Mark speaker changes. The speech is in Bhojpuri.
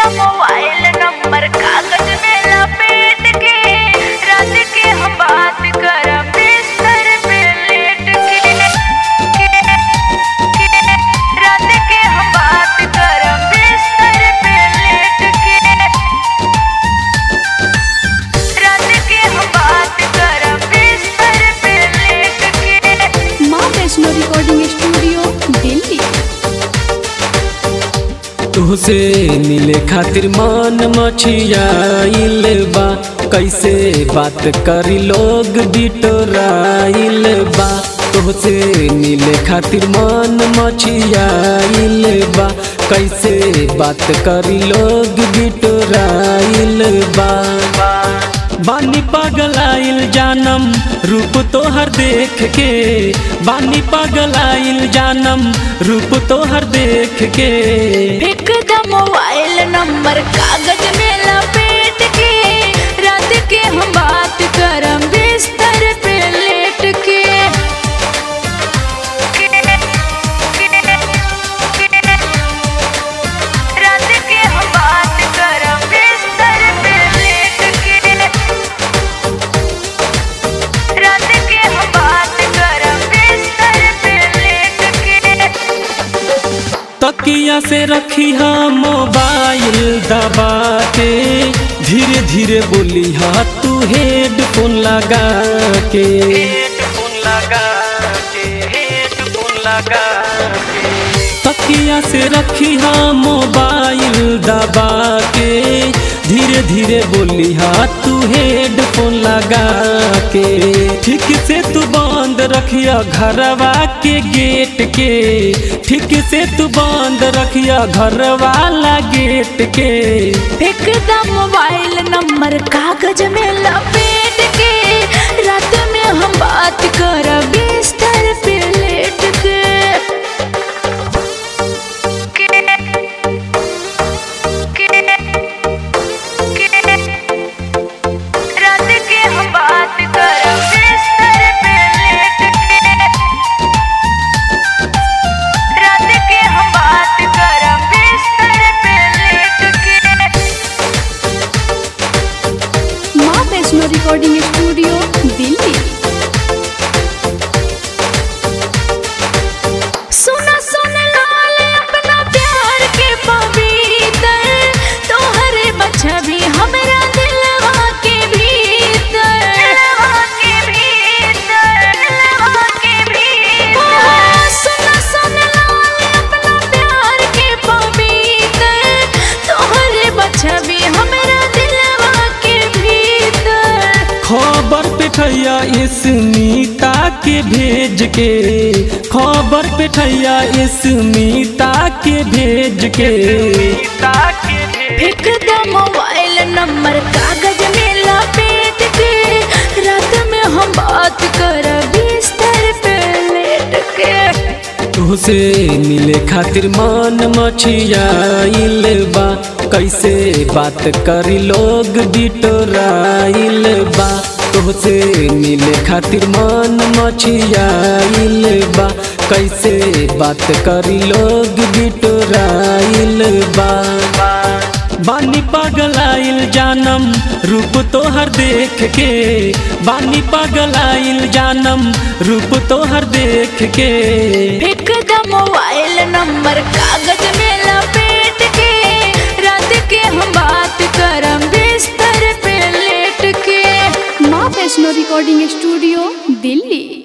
Speaker 1: द मोबाइल नंबर कागज में लपेट के रात के हम बात करम बिस्तर पे लेट के रात के हम बात करम बिस्तर पे लेट के रात के हम बात करम बिस्तर पे लेट के
Speaker 2: माँ वैष्णो रिकॉर्डिंग स्टूडियो दिल्ली
Speaker 3: तुहसे मिले खातिर मन मछियाइल बा कैसे बात करी लोग बिटोराइल बा तुहसे मिले खातिर मन मछियाइल बा कैसे बात करी लोग बिटोराइल बा बानी पगलाइल जानम रूप तोहर देख के बानी पगलाइल जानम रूप तोहर देख के
Speaker 1: एक द मोबाइल नंबर कागज में लपेट के रात के हम बात करम बिस्तर पे लेट के रात के हम बात करम बिस्तर पे लेट के रात के हम बात करम बिस्तर पे लेट के
Speaker 3: तकिया से रखी हा मोबाइल दबा के धीरे धीरे बोली हा तू हेडफोन लगा के हेडफोन लगा के हेडफोन लगा के तकिया से रखी हा मोबाइल दबा के धीरे धीरे बोली हा तू हेडफोन लगा के ठीक से तू बंद रखिया घरवा के गेट के ठीक से तू बंद रखिया घर वाला गेट के
Speaker 1: एकदम मोबाइल नंबर कागज में लपेट के रात में हम बात कर बिस्तर पे लेट के रात के हम बात कर बिस्तर पे लेट के रात के हम बात कर बिस्तर पे लेट के
Speaker 2: माँ वैष्णो रिकॉर्डिंग स्टूडियो दिल्ली
Speaker 1: सुना सुन लाल अपना प्यार के पवित्र तोहरे बच्चा भी हमरा दिलवा के भीतर दिलवा के भीतर दिलवा के भीतर सुना सुन लाल अपना प्यार के पवित्र तोहरे बच्चा भी हमरा दिलवा के भीतर
Speaker 3: खबर पेठैया स्मिता के भेज के खबर पेठैया स्मिता के भेज के
Speaker 1: एक द मोबाइल नंबर कागज में लपेट के रात में हम बात कर बिस्तर पे लेट के
Speaker 3: तुहसे मिले खातिर मन मछियाइल बा कैसे बात करी लोग बिटोराइल बा तुहसे मिले खातिर मन मछियाइल बा कैसे बात करी लोग बिटोराइल बा बानी पगलाइल जानम रूप तोहर देख के बानी पगलाइल जानम रूप तोहर देख के
Speaker 1: एक द मोबाइल नंबर कागज में लपेट के रात के हम बात करम बिस्तर पे लेट के
Speaker 2: माँ वैष्णो रिकॉर्डिंग स्टूडियो दिल्ली